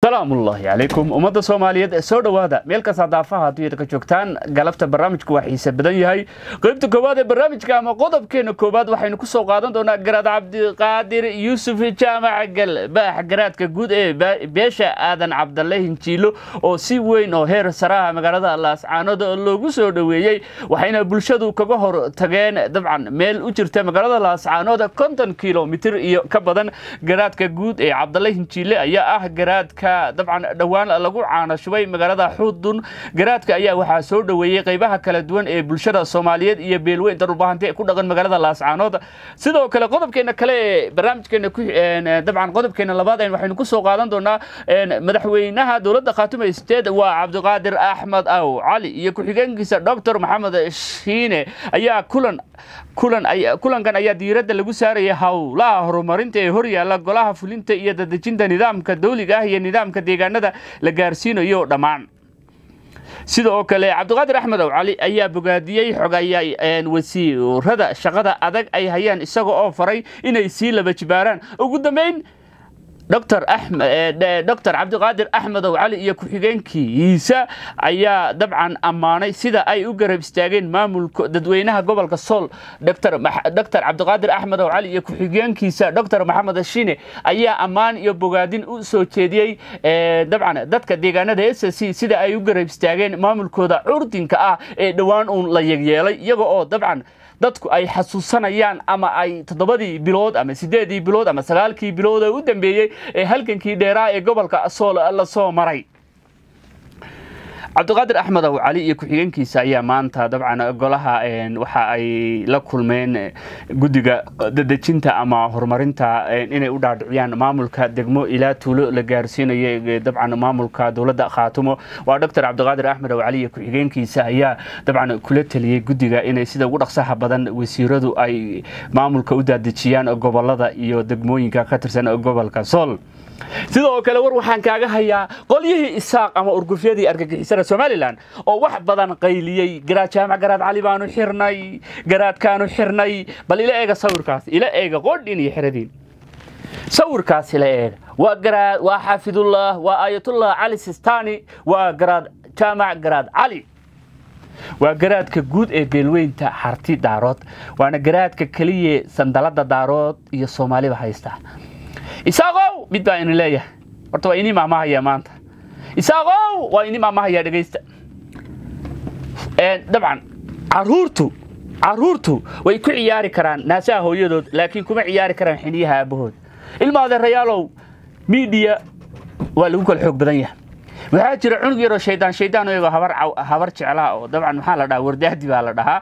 salaamullaahi calaykum ummadda soomaaliyeed ee soo dhowaada meel kasta daafaha adduunyada ka joogtaan galabta barnaamijku waa xiise badan yahay qaybta koowaad ee barnaamijka ama qodobkeena koowaad waxaynu ku soo qaadan doonaa garaad cabdiqaadir yuusuf jaamac galbaax garaadka guud ee beesha aadan cabdalle hinjiilo oo si weyn oo heer saraha magaalada laascaanood loogu soo dhoweeyey waxayna bulshadu kaga hor tageen dabcan meel u jirta magaalada laascaanood konton kilomitir iyo ka badan garaadka guud ee cabdalle hinjiile ayaa ah garaadka dabcan dhowaan lagu caanashubay magaalada xuudun garaadka ayaa waxaa soo dhoweeyey qaybaha kala duwan ee bulshada soomaaliyeed iyo beelweyn darubahante ku dhaqan magaalada laascaanood sidoo kale qodobkeena kale ee barnaamijkeena dabcan qodobkeena labaad waxaynu ku soo qaadan doonaa madaxweynaha dowladda khaatume state waa cabdiqaadir axmed aw cali iyo ku-xigeenkiisa doctor maxamed shiine ayaa kulan kulan kulankan ayaa diiradda lagu saaraya howlaha horumarinta ee horyaala golaha fulinta iyo dadejinta nidaamka dawliga ah iyo nidaamka deegaanada la gaarsiinayo dhammaan sidoo kale cabdiqaadir axmed ow cali ayaa bogaadiyey xogaya wasiirada shaqada adag ay hayaan isaga oo faray inay sii laba jibaaraan ugu dambeyn dr doctor cabdiqaadir axmedow cali iyo ku-xigeenkiisa ayaa dabcan ammaanay sida ay u garab istaageen maamulka dadweynaha gobolka sool doctor cabdiqaadir axmedow cali iyo ku-xigeenkiisa doctor maxamed shine ayaa ammaan iyo bogaadin u soo jeediyey dabcan dadka deegaanada s c sida ay u garab istaageen maamulkooda curdinka ah ee dhowaan uun la yegyeelay iyaga oo dabcan dadku ay xasuusanayaan ama ay toddobadii bilood ama sideedii bilood ama sagaalkii bilood ee u dambeeyey ee halgankii dheeraa ee gobolka sool la soo maray cabdiqaadir axmed ow cali iyo ku-xigeenkiisa ayaa maanta dabcan golaha waxa ay la kulmeen guddiga dadejinta ama horumarinta inay u dhaadhiciyaan maamulka degmo ilaa tuulo la gaarsiinayo dabcan maamulka dowladda khaatumo waa doctor cabdiqaadir axmed ow cali iyo ku-xigeenkiisa ayaa dabcan kula teliyey guddiga inay sida ugu dhaqsaha badan wasiiradu ay maamulka u daadejiyaan gobolada iyo degmooyinka ka tirsan gobolka sool sidoo kale war waxaan kaaga hayaa qolyihii isaaq ama urgufyadii argagixisada somalilan oo wax badan qayliyey garaad jaamac garaad cali baanu xirnay garaadkaanu xirnay bal ila eega sawirkaas ila eega qodhin iyo xeradiin sawirkaas ila eega waa garaad waa xaafidullah waa aayatullah cali sistani waa garaad jaamac garaad cali waa garaadka guud ee beelweynta harti daarood waana garaadka keliya sandalada daarood iyo soomaaliba haysta isaaqow mid baa ina leeyahay horta waa inii maamahaya maanta isaaqow waa inii maamahaya dhegaysta dabcan caruurtu caruurtu way ku ciyaari karaan naasaha hooyadood laakiin kuma ciyaari karaan xiniyaha aabahood ilma adeerayaalow miidiya waa lagu kala xoog badan yahay waxaa jira cunug yaroo shaydaan shaydaan iyagoo habar habar jeclaha oo dabcan maxaa la dhahaa wardaadi baa la dhahaa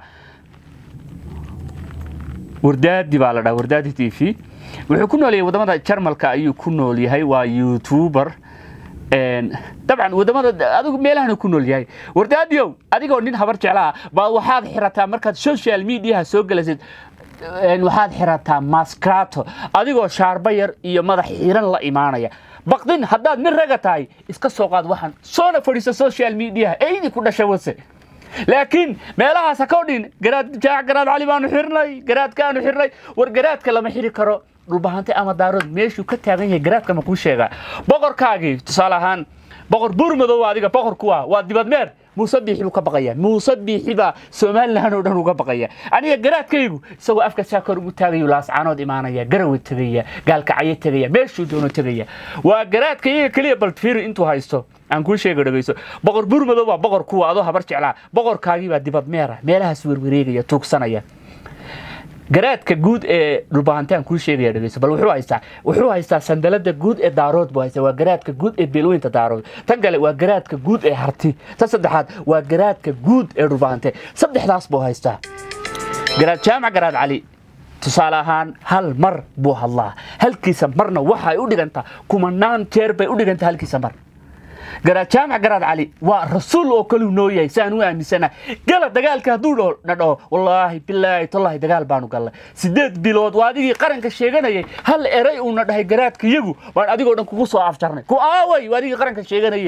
wardaadi baa la dhahaa wardaadi t v wuxuu ku nool yahay wadamada jarmalka ayuu ku nool yahay waa youtuber dabcan wadamada adigu meelahana ku nool yahay wardaadiyow adigoo nin habar jeclaha baa waxaad xirataa markaad social mediaha soo gelasid waxaad xirataa maskrato adigoo shaarba yar iyo madax xiran la imaanaya baqdin haddaad nin raga tahay iska soo qaad waxaan soona fadhiisa social mediaha eydi ku dhashay wase laakiin meelahaas ha kodhin garaad jaac garaad cali baanu xirnay garaadkaanu xirnay war garaadka lama xiri karo dhulbahante ama daarood meeshuu ka taagan yahay garaadka ma kuu sheegaa boqorkaagii tusaale ahaan boqor buurmadow adiga boqor kuwa waa dibadmeer muuse biixi buu ka baqaya muuse biixi baa somalilan oo dhan uga baqaya aniga garaadkaygu isagoo afka saa kor ugu taagayu laascaanood imaanaya garawe tegaya gaalkacyo tegaya meeshuu doono tegaya waa garaadka iyaga keliya balfiiri intuu haysto aan kuu sheega dhegayso boqor buurmadow waa boqor kuwa adoo habar jeclaa boqorkaagii baa dibadmeera meelahaas werwareegaya tuugsanaya garaadka guud ee dhulbahantaan kuu sheegaya dhegeyso bal wuxuu haystaa wuxuu haystaa sandalada guud ee daarood buu haystaa waa garaadka guud ee beelweynta daarood tan kale waa garaadka guud ee harti tan saddexaad waa garaadka guud ee dhulbahante saddexdaas buu haystaa garaad jaamac garaad cali tusaale ahaan hal mar buu hadlaa halkiisa marna waxay u dhigantaa kumanaan jeer bay u dhigantaa halkiisa mar garaad jaamac garaad cali waa rasuul oo kaluu noo yahay si aan u aaminsana gala dagaalka hadduu na dhaho wallaahi bilaahi tollahi dagaal baanu gallay sideed bilood waa adigii qaranka sheeganayay hal eray uuna dhahay garaadka iyagu waan adigoo dhan kugu soo afjarnay ku aaway waa adigii qaranka sheeganaye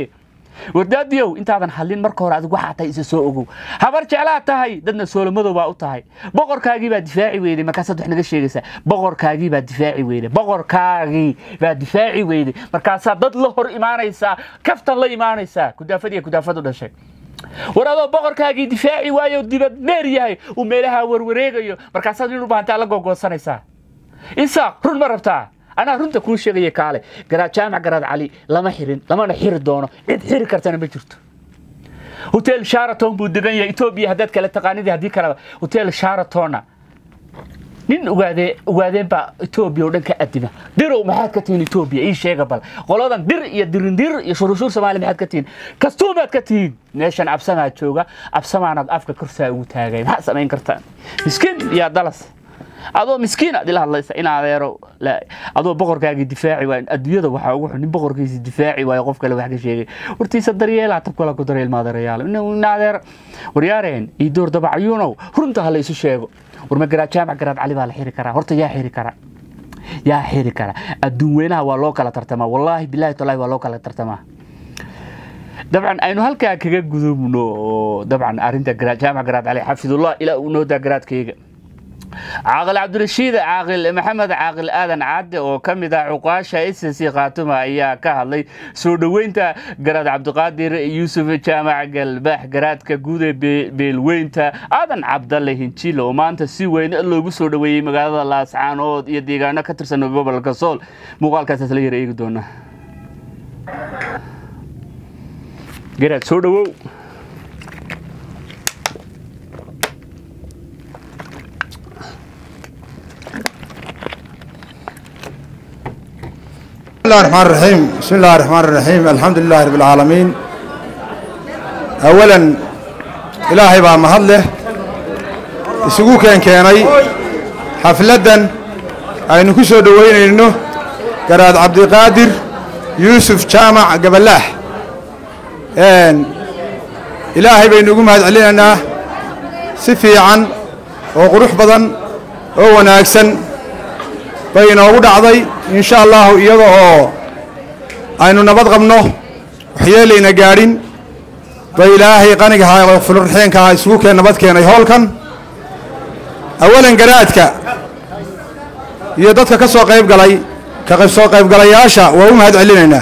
wardaadiyow intaadan hadlin marka hore adig waxaa tahay isa soo ogow habar jeclaa tahay dadna soolomadow baa u tahay boqorkaagii baa difaaci weyday markaasaad wax naga sheegaysaa boqorkaagii baa difaaci weyday boqorkaagii baa difaaci weyday markaasaa dad la hor imaanaysaa kaftan la imaanaysaa kudaafad iyo kudaafad u dhashay war adoo boqorkaagii difaaci waayo dibad dheer yahay uu meelaha warwareegayo markaasaad nin u baahantaa la googoosanaysaa isaaq run ma rabtaa anaa runta kuu sheegaya kaale garaad jaamac garaad cali lama xirin lamana xiri doono cid xiri kartana ma jirto hotel sharaton buu degan yahay etoobiya haddaad kala taqaanidii haddii kaleba hotel sharatonna nin ugaadee ugaadeen baa etoobiya oo dhan ka adima dirow maxaad ka tihiin etoobiya ii sheega bal qoladan dir iyo dirindir iyo shuruushuur soomaaliya maxaad ka tihiin kastuumaad ka tihiin meeshan absamaa jooga absamaanaad afka korsaa ugu taagay maxaad samayn kartaan miskiin yaa dalas adoo miskiin aad ila hadlaysa in adeero adoo boqorkaagii difaaci waay adduunyada waxaa ugu xun nin boqorkiisi difaaci waayo qof kale wax ka sheegay wartiisa daryeela tabkala ku daryeel maadeerayaal in adeer waryaareen iyo door dabacayuunow runta ha laysu sheego war ma garaad jaamac garaad cali baa la xiri karaa horta yaa xiri kara yaa xiri kara adduun weynaha waa loo kala tartamaa wallaahi bilaahi tallaahi waa loo kala tartamaa dabcan aynu halkaa kaga gudubno oo dabcan arrinta jaamac garaad cali xafidullah ilaa uu noodaa garaadkayga caaqil cabdirashiid caaqil maxamed caaqil aadan cadde oo ka mid ah cuqaasha ss khaatuma ayaa ka hadlay soo dhoweynta garaad cabdiqaadir yuusuf jaamac galbaax garaadka guud ee beelweynta aadan cabdalle hinjil oo maanta si weyn loogu soo dhoweeyey magaalada laascaanood iyo deegaano ka tirsan gobolka sool muuqaalkaas la yar eegi doonaa garaad soo dhowow بسم الله الرحمن الرحيم بسم الله الرحمن الرحيم الحمد لله رب العالمين أولا إلهي بaa mahad leh isugu keen keenay xafladdan aynu ku soo dhoweynayno garaad cabdiqaadir yuusuf jaamac gabalaax ilaahay baynu ugu mahad celinaynaa si fiican oo qurux badan oo wanaagsan bay inoogu dhacday in sha allahu iyada oo aynu nabad qabno waxyeelayna gaadhin bay ilaahay qanigaha oo fulurxeenkaha isugu keen nabad keenay howlkan awalan garaadka iyo dadka ka soo qayb galay ka soo qaybgalayaasha waa u mahad celinaynaa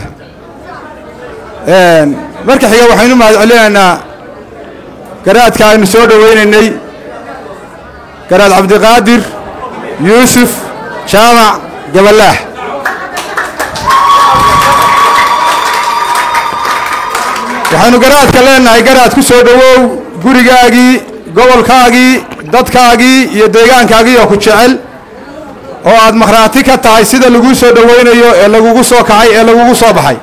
marka xiga waxaynu mahad celinaynaa garaadka aynu soo dhowaynaynay garaad cabdiqaadir yuusuf jaamac gabalaax waxaynu garaadka leenahay garaad ku soo dhowow gurigaagii gobolkaagii dadkaagii iyo deegaankaagii oo ku jecel oo aad makhraati ka tahay sida laguu soo dhowaynayo ee lagugu soo kacay ee lagugu soo baxay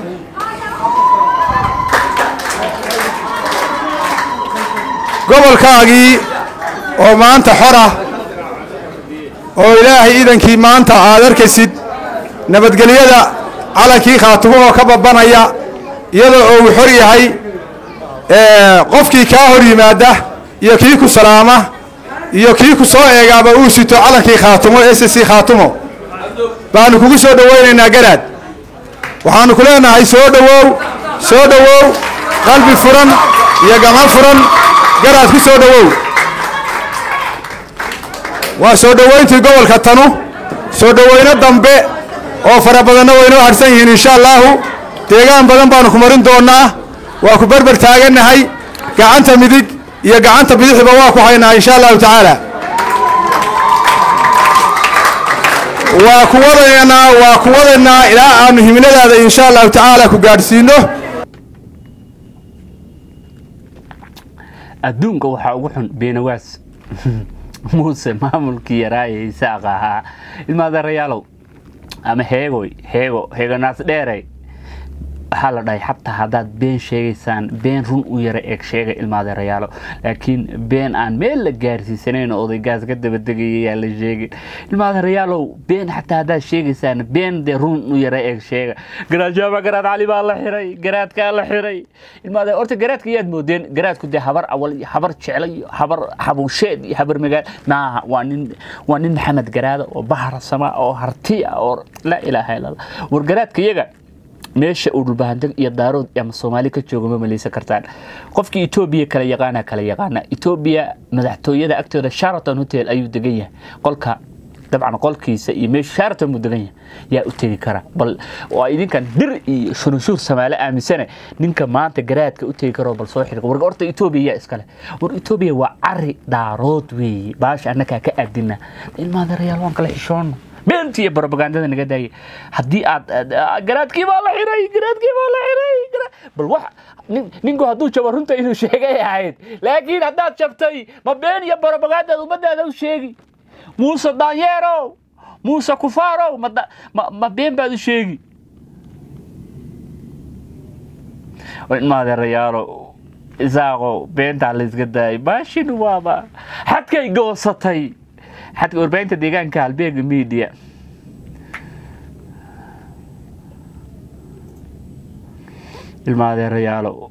gobolkaagii oo maanta xora oo ilaahay idankii maanta aad arkaysid nabadgelyada calankii khaatumo oo ka babanaya iyadoo uu xor yahay qofkii kaa hor yimaada iyo kii ku salaama iyo kii ku soo eegaaba uu sito calankii khaatumo ss khaatumo baanu kugu soo dhowaynaynaa garaad waxaannu ku leenahay soo dhowow soo dhowow qalbi furan iyo gama furan garaad ku soo dhowow waa soo dhowayntii gobolka tanu soo dhowayno dambe oo fara badanna waynoo harsan yihiin insha allaahu deegaan badan baanu ku marin doonnaa waa ku berber taagannahay gacanta midig iyo gacanta bidixba waa ku haynaa insha allahu tacaala waa ku wadaynaa waa ku wadaynaa ilaa aanu himiladaada insha allahu tacaala ku gaadhsiino adduunka waxaa ugu xun beenawaas muuse maamulkii yaraa ee isaaq ahaa ilmaadeerayaalow ama heegoy heego heegonaas dheerey waxaa la dhahay xataa haddaad been sheegaysaan been run u yara eeg sheega ilmaadeerayaalo laakiin been aan meel la gaarsiisanayn oo odaygaas ka dabadegaya yaa la sheegin ilmaadeerayaalow been xataa haddaad sheegaysaan been dee run u yara eeg sheega garaad jaama garaad cali baa la xiray garaadkaa la xiray ilmaade horta garaadka yaad moodeen garaadku dee habar awal iyo habar jecla iyo habar xabusheed iyo habar magaal maaha waa nin waa nin maxamed garaada oo bahar sama oo harti ah oo laa ilaaha illa allah war garaadka iyaga meesha uu dhulbahandag iyo daarood ama soomaali ka jooga ma maleysan kartaan qofkii etoobiya kala yaqaana kala yaqaana etoobiya madaxtooyada agtooda sharaton hotel ayuu degan yahay qolka dabcan qolkiisa iyo meesha sharaton buu degan yahay yaa u tegi kara bal waa idinkan dhir iyo shununshuur samaale aaminsane ninka maanta garaadka u tegi karo bal soo xidhiq war horta etoobiya yaa iskale war etoobiya waa cari daarood weeye baasha annagaa ka aadina ilmaadarayaal waan kala xishoono beenta iyo barobagandada naga daayay haddii aad garaadkii baa la xiray garaadkii baa la xiray bal wax ninku hadduu jabo runta inuu sheegay ahayd laakiin haddaad jabtay ma been iyo barobagandad ummadaada u sheegi muuse daanyeerow muuse kufaarow ma been baad u sheegi maadeerayaalo isaaqo beentaa layska daayay baashin waaba xadkay goosatay xadka warbaahinta deegaanka halbeega media ilmaadeerayaalo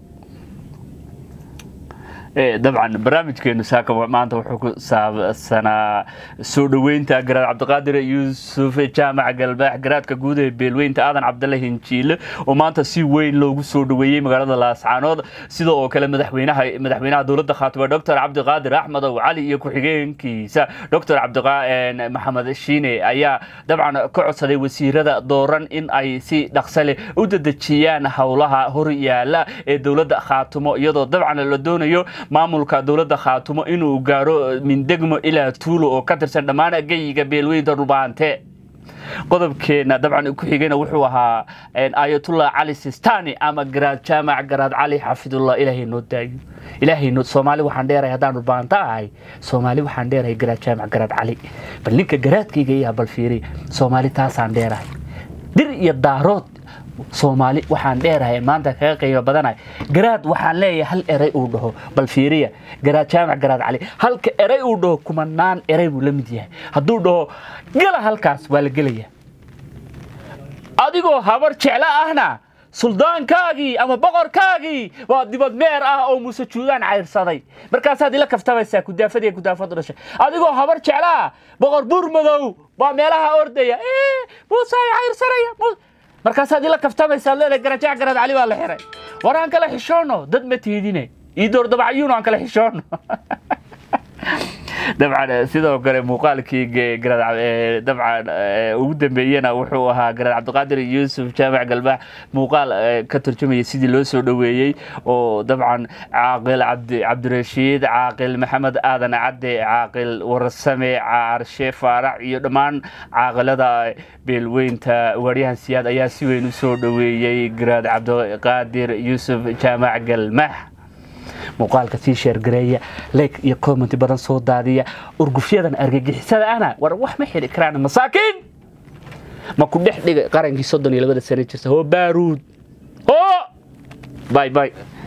dabcan barnaamijkeenu saaka maanta wuxuu ku saabsanaa soo dhoweynta garaad cabdiqaadir yuusuf jaamac galbaax garaadka guud ee beelweynta aadan cabdalle hinjiile oo maanta si weyn loogu soo dhoweeyey magaalada laascaanood sida oo kale madaxweynaha madaxweynaha dowladda khaatime doctor cabdiqaadir axmedow cali iyo ku-xigeenkiisa doctor maxamed shiine ayaa dabcan ka codsaday wasiirada dooran in ay si dhaqso leh u dadejiyaan howlaha hor yaala ee dowladda khaatimo iyadoo dabcan la doonayo maamulka dowladda khaatumo inuu gaaro mindegmo ilaa tuulo oo ka tirsan dhammaan geyiga beelweynta dhulbaante qodobkeena dabcan ku xigayna wuxuu ahaa ayatullah cali sistani ama garaad jaamac garaad cali xafidullah ilaahay noo daayo ilaahay noo soomaali waxaan dheerahay haddaan dhulbaanta ahay soomaali waxaan dheerahay garaad jaamac garaad cali bal ninka garaadkayga iyaa bal fiiri soomaali taasaan dheerahay dir iyo daarood soomaali waxaan dheerahay maanta kaga qiimo badanahay garaad waxaan leeyahay hal eray uu dhaho bal fiiriya garaad jaamac garaad cali halka eray uu dhaho kumanaan eray buu la mid yahay hadduu dhaho gala halkaas waa la gelaya adigoo habar jeclo ahna suldaankaagii ama boqorkaagii waa dibad meer ah oo muuse juudaan cayrsaday markaasaad ila kaftabaysaa kudaafad iyo kudaafad u dhashay adigoo habar jeclaa boqor buur madow baa meelaha ordaya muuse ay cayrsanaya markaasaad ila kaftamaysaa leedahay garajac garaad cali baa la xiray war aan kala xishoono dad ma tiidine ii door dabacyuun aan kala xishoono dabcan sidoo kale muuqaalkii dabcan ugu dambeeyena wuxuu ahaa garaad cabdiqaadir yuusuf jaamac galbaax muuqaal ka turjumaya sidii loo soo dhoweeyey oo dabcan caaqil cabdirashiid caaqil maxamed aadan cadde caaqil warsame caarshe faarac iyo dhammaan caaqilada beelweynta waaryahan siyaad ayaa si weyn u soo dhoweeyey garaad cabdiqaadir yuusuf jaamac galmaax muuqaalka sii sheergareeya leeg iyo commenti badan soo daadiya urgufyadan argagixisada ana war wax ma xidhi karaan masaakiin ma ku dhex dhigay qarankii soddon iyo labada sano jirta hoo baaruud hoo bay bay